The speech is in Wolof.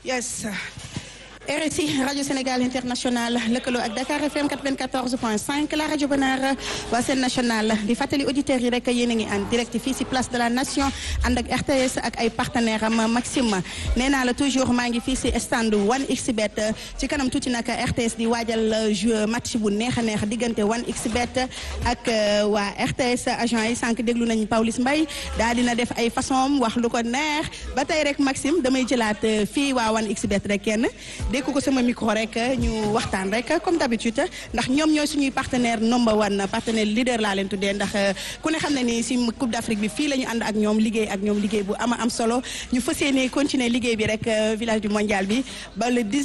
yes RSI rajo Sénégal international lëkkaloo ak Dakar FM 94.5 la rajo Bonheur waa seen national di fàttali auditeurs yi rek yéen a ngi en direct fii si place de la nation ànd ak RTS ak ay partenaires am Maxime nee naa la toujours maa ngi fii si stand 1xBet ci kanam tuuti nag RTS di waajal jeu match bu neex a neex diggante 1xBet ak waa RTS agent yi sànq déglu nañu Pawlish Mbaye daal dina def ay façon wax lu ko neex ba tey rek Maxime damay jëlaat fii waa 1xBet rek kenn. dékku ko sama micro rek ñu waxtaan rek comme d'habitude ndax ñoom ñooy suñuy partenaire number one partenaire leader laa leen tuddee ndax ku ne xam ne ni si Coupe d'Afrique bi fii la ñu ànd ak ñoom liggéey ak ñoom liggéey bu ama am solo ñu fas yéene continuer liggéey bi rek village du mondial bi ba le